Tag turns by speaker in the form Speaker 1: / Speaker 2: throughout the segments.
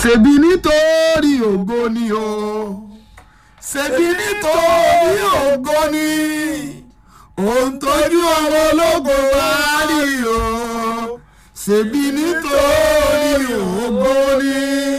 Speaker 1: ṣebí nítorí ògo ni o ṣebí nítorí ògo ni òun tójú ọmọ ológo wá rí o ṣebí nítorí ògo ni.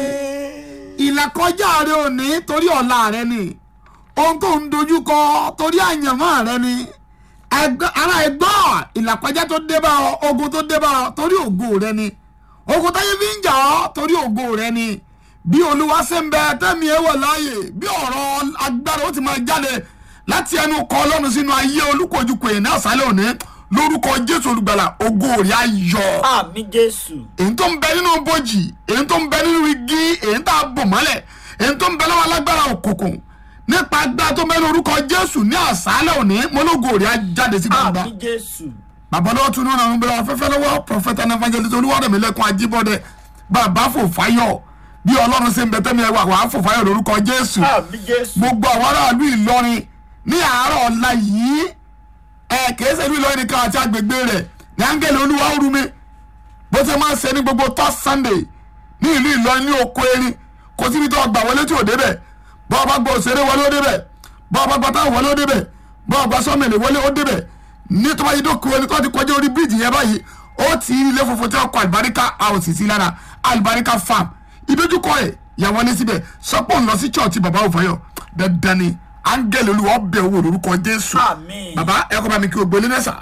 Speaker 1: ìlàkọjá rẹ ò ní torí ọ̀la rẹ ni ohun tó ń dojú kọ torí àyànmọ́ rẹ ni ẹgbẹ́ ara ẹgbọ́ ìlàkọjá tó dé bá ọ ogun tó dé bá ọ torí ògo rẹ ni ogun táyé fi ń jà ọ torí ògo rẹ ni bí olúwa ṣe ń bẹ tẹ́mi ẹ̀ wọ̀ láàyè bí ọ̀rọ̀ agbára ó ti máa jáde láti ẹnu kọ ọlọ́run sínú ayé olúkojúkọ èèyàn náà sálẹ̀ òní lórúkọ jésù olùgbàlà ògo rẹ̀ á yọ
Speaker 2: àmì jésù
Speaker 1: èyí tó ń bẹ nínú bòjì èyí tó ń bẹ nínú igi èyí tá a bò mọ́lẹ̀ èyí tó ń bẹ lọ́wọ́ alágbára òkùnkùn nípa agbára tó ń bẹ ní orúkọ jésù ní àṣálẹ̀ òní mọ́lógo rẹ̀ á jáde sí gbangba
Speaker 2: àmì jésù
Speaker 1: bàbá lọ́wọ́ tún náà ń bẹ̀rẹ̀ afẹ́fẹ́ lọ́wọ́ prọfẹ̀tà and evangelist olúwarẹ̀mílẹ́kùn ajíbọ́dẹ bàbá fòfáyọ̀ bí ọlọ́run ṣe ń bẹ tẹ́mi ẹwà wàá fòfáyọ̀ lórúkọ jésù
Speaker 2: àmì jésù
Speaker 1: gbogbo àwọn aráàlú ìlọrin ní àárọ̀ ọ̀la yìí ẹ kìí ṣe ìlú ìlọrin nìkan àti agbègbè rẹ̀ ní áńgẹ̀lì olúwa ó rú mi bó ṣe máa ń ṣe ní gbogbo third sunday ní ìlú ìlọrin ní oko erin kò síbi tó gbà wọlé tí ò débẹ̀ bọ́ ọba gbọ́ òṣèré wọlé ó débẹ̀ bọ́ ọba gbọ́ táwọn wọlé ó débẹ̀ bọ́ ọba sọ́mẹ̀lẹ̀ wọlé ó débẹ̀ ní tó bá yí dókun ẹni tó ti kọjá orí bíríìjì yẹn báyìí ó ti ilé funfun tí wọ́n kọ àlùbáríkà house sí lára àlùbáríkà farm ìdójúkọ ẹ̀ yàwọ́ ní síbẹ̀ sọ́pọ̀ ń lọ sí church bàbá òfòyọ̀ dandan ni áńgẹ̀lì olúwa ọbẹ̀ owó lórúkọ jésù
Speaker 2: àmì
Speaker 1: bàbá ẹ kọ́ bá mi kí o gbélé nẹ́sà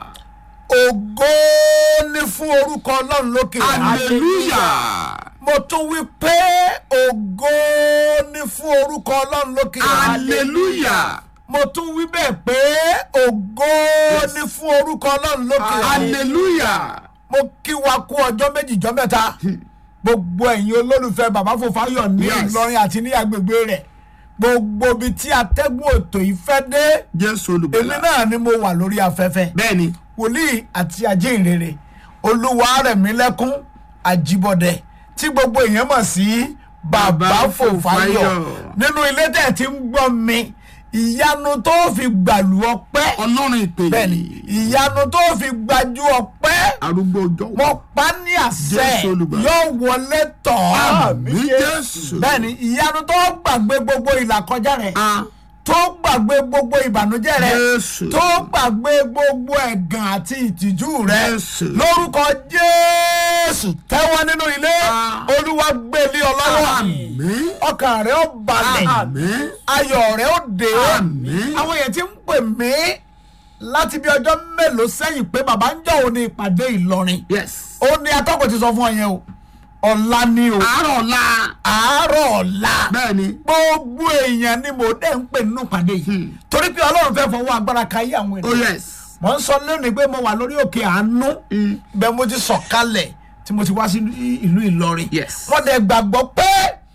Speaker 3: ògo ni fún orúkọ ọlọ́run lókè
Speaker 1: hallelujah
Speaker 3: mo tún wí pé ògo ni fún orúkọ ọlọ́run lókè
Speaker 1: hallelujah
Speaker 3: mo tún wí bẹ́ẹ̀ pé ògo ni fún orúkọ ọlọ́run lókè
Speaker 1: hallelujah
Speaker 3: mo kí wa kú ọjọ́ méjì jọ́ mẹ́ta gbogbo ẹ̀yin olólùfẹ́ bàbá Fọfáyọ̀ ní
Speaker 1: Yes.
Speaker 3: Ìlọrin àti ní agbègbè rẹ̀ gbogbo ibi tí atẹ́gùn ètò yìí fẹ́ dé
Speaker 1: jésù
Speaker 3: èmi
Speaker 1: olùgbàlà
Speaker 3: náà ni mo wà lórí afẹ́fẹ́
Speaker 1: bẹ́ẹ̀ ni
Speaker 3: wòlíì àti ajínrere olúwarẹ̀mílẹ́kún àjíbọ̀dẹ tí gbogbo èèyàn mọ̀ sí bàbá
Speaker 1: Bàbá
Speaker 3: Fọfáyọ̀
Speaker 1: Fọfáyọ̀.
Speaker 3: nínú ilé tẹ̀ tí ń gbọ́ mi ìyanu tó fi gbàlú ọpẹ́
Speaker 1: ọlọ́run ìpè
Speaker 3: bẹ́ẹ̀ni ìyanu tó fi gbajú ọpẹ́
Speaker 1: arúgbó ọjọ́
Speaker 3: mo pa ní àṣẹ
Speaker 1: Jésù Olùgbàlà.
Speaker 3: yóò wọlé tọ̀ ọ́
Speaker 1: àmì jésù
Speaker 3: bẹ́ẹ̀ni ìyanu tó gbàgbé gbogbo ìlàkọjá rẹ̀
Speaker 1: Ah,
Speaker 3: tó gbàgbé gbogbo ìbànújẹ́ rẹ̀
Speaker 1: Jésù.
Speaker 3: tó gbàgbé gbogbo ẹ̀gàn àti ìtìjú rẹ̀
Speaker 1: Jésù.
Speaker 3: lórúkọ jésù tẹ́wọ́ nínú ilé
Speaker 1: Ah.
Speaker 3: olúwa gbélé ọ lọ́wọ́
Speaker 1: àmín
Speaker 3: ọkàn rẹ̀ ó balẹ̀
Speaker 1: àmín
Speaker 3: ayọ̀ rẹ̀ ó dé
Speaker 1: Àmín.
Speaker 3: àwọn èèyàn ti ń pè mí láti bí ọjọ́ mélòó sẹ́yìn pé bàbá ń jọ òní ìpàdé ìlọrin
Speaker 1: yes
Speaker 3: ó ní atọ́kùn ti sọ fún ọ yẹn o ọ̀la ni o
Speaker 1: àárọ̀ ọ̀la
Speaker 3: àárọ̀ ọ̀la
Speaker 1: bẹ́ẹ̀ ni
Speaker 3: gbogbo èèyàn ni mo dẹ̀ ń pè nínú ìpàdé yìí torí pé ọlọ́run fẹ́ fọwọ́ agbára ka yé àwọn
Speaker 1: oh
Speaker 3: ènìyàn
Speaker 1: yes
Speaker 3: mo ń sọ lónìí pé mo wà lórí òkè àánú
Speaker 1: Mm.
Speaker 3: bẹ́ẹ̀ mo ti sọ̀kalẹ̀ tí mo ti wá sí ìlú ìlọrin
Speaker 1: Yes.
Speaker 3: wọ́n dẹ̀ gbàgbọ́ pé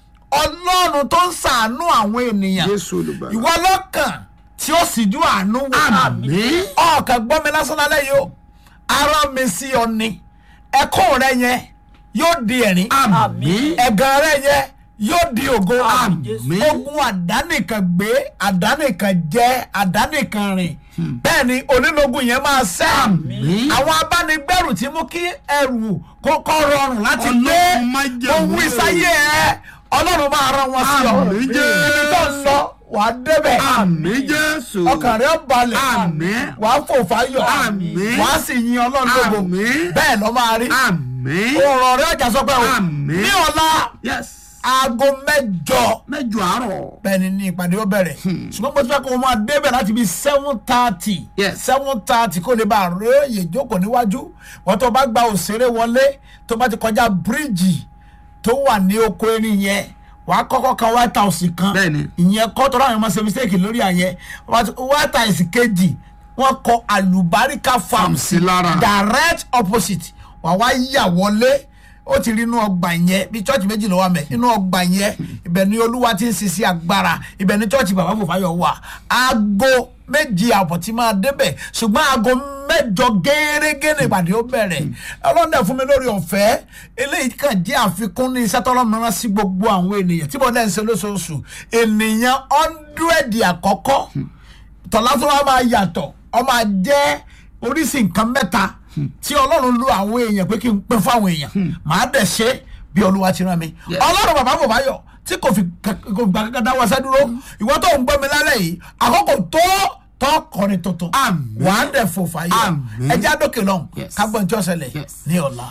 Speaker 3: ọlọ́run tó ń ṣàánú àwọn ènìyàn
Speaker 1: jésù olùgbàlà
Speaker 3: ìwọ lọ́kàn tí ó sì ju àánú wò
Speaker 1: àmín
Speaker 3: ọkàn gbọ́ mi lásán lálẹ́ yìí o ara mi sí ọ ni ẹkún rẹ yẹn yóò di ẹ̀rín
Speaker 1: àmín
Speaker 3: ẹ̀gàn rẹ yẹn yóò di ògo
Speaker 1: Àmín.
Speaker 3: ogun àdánìkan gbé àdánìkan jẹ àdánìkan rìn bẹ́ẹ̀ ni onílógún yẹn máa ṣẹ́
Speaker 1: Àmín.
Speaker 3: àwọn abánigbẹ́rù tí mú kí ẹrù kókó rọrùn láti gbé
Speaker 1: Ọlọ́run má jẹ́
Speaker 3: mo wí
Speaker 1: òun.
Speaker 3: sáyé ẹ ọlọ́run máa rán wọn sí ọ
Speaker 1: Àmín,
Speaker 3: ibi tó ń lọ wà á débẹ̀
Speaker 1: àmín jésù
Speaker 3: ọkàn rẹ balẹ̀
Speaker 1: Àmín.
Speaker 3: wà á fò fáyọ̀
Speaker 1: Àmín.
Speaker 3: wà á sì yin ọlọ́run lógo
Speaker 1: Àmín.
Speaker 3: bẹ́ẹ̀ lọ máa rí
Speaker 1: àmín
Speaker 3: ọ̀rọ̀ rẹ ọjà sọ pé o
Speaker 1: Àmín.
Speaker 3: ní ọ̀la
Speaker 1: yes
Speaker 3: aago mẹ́jọ
Speaker 1: mẹ́jọ àárọ̀
Speaker 3: bẹ́ẹ̀ ni ní ìpàdé ó bẹ̀rẹ̀ ṣùgbọ́n mo ti fẹ́ kó o máa débẹ̀ láti bí seven thirty
Speaker 1: Yes.
Speaker 3: seven thirty kó lè bá a róye jókòó níwájú wọ́n tó bá gba òṣèré wọlé tó bá ti kọjá bíríìjì tó wà ní oko erin yẹn wàá kọ́kọ́ kan white house kan
Speaker 1: Bẹ́ẹ̀ni.
Speaker 3: ìyẹn kọ́ tọ́ra àwọn ọmọ ṣe mistake lórí àyẹn wọ́n ti- white house kejì wọ́n kọ àlùbáríkà farm
Speaker 1: sí lára.
Speaker 3: direct opposite wà wá yà wọlé ó ti rí inú ọgbà yẹn bí church méjì ló wà mẹ́ inú ọgbà yẹn ibẹ̀ ni olúwa ti ń sisi agbára ibẹ̀ ni church bàbá Fọfáyọ̀ wà aago méjì àbọ̀ tí máa débẹ̀ ṣùgbọ́n aago mẹ́jọ gẹ́gẹ́ ní ìpàdé ó bẹ̀rẹ̀ ọlọ́dẹ fún mi lórí ọ̀fẹ́ eléyìí kàn jẹ́ àfikún ní iṣẹ́ tọ́lọ́mọ̀ràn sí gbogbo àwọn ènìyàn tí mo dẹ́ ń ṣe lóṣooṣù ènìyàn ọ́ndúrẹ́dì àkọ́kọ́ tọ́lá tó wá máa yàtọ̀ ọ máa jẹ́ oríṣi nǹkan mẹ́ta tí ọlọ́run lo àwọn èèyàn pé kí n pín fún àwọn èèyàn màá dẹ̀ ṣe bí olúwa ti rán mi
Speaker 1: Yes.
Speaker 3: ọlọ́run bàbá fòfáyọ̀ tí kò fi kò fi gbà kankan dáwọ́ sẹ́ dúró ìwọ tó ń gbọ́ mi lálẹ́ yìí àkókò tó tọ́ kọrin tuntun
Speaker 1: Àmín.
Speaker 3: wàá dẹ̀ fòfáyọ̀
Speaker 1: Àmín.
Speaker 3: ẹjẹ́ àdókè lọ́hùn
Speaker 1: Yes.
Speaker 3: kágbọ́n tí ó ṣẹlẹ̀
Speaker 1: Yes.
Speaker 3: ní ọ̀la.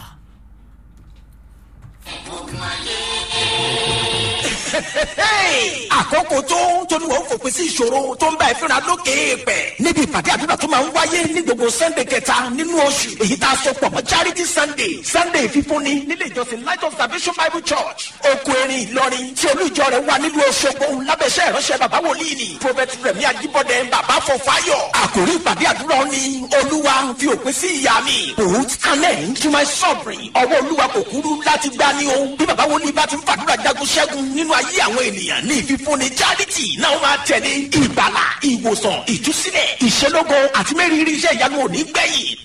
Speaker 2: àkókò tó tóní wọn fòpin sí ìṣòro tó ń bá ìfúnra lókè pẹ̀. níbi ìpàdé àdúrà tó máa ń wáyé ní gbogbo sunday kẹta nínú oṣù èyí tá a sọ pọ̀ mọ́ charity sunday sunday fífúnni nílé ìjọsìn light of salvation bible church oko erin ìlọrin tí olú ìjọ rẹ̀ wà nílùú Òṣogbo lábẹ́sẹ̀ ìránṣẹ́ bàbá wòlíì ni prophet rẹ̀mí ajíbọ́dẹ bàbá fọfáyọ̀ àkòrí ìpàdé àdúrà ni olúwa fi òpin sí ìyá mi put an end to my suffering ọwọ́ olúwa kò kúrú láti gbá ní o bí bàbá wòlíì bá ti ń fàdúrà jagun ṣẹ́gun nínú ayé àwọn ènìyàn ní ìfífúnni charity náà máa tẹ̀lé ìgbàlà ìwòsàn ìtúsílẹ̀ ìṣelógo àti mẹ́rìírí iṣẹ́ ìyanu òní gbẹ̀yìn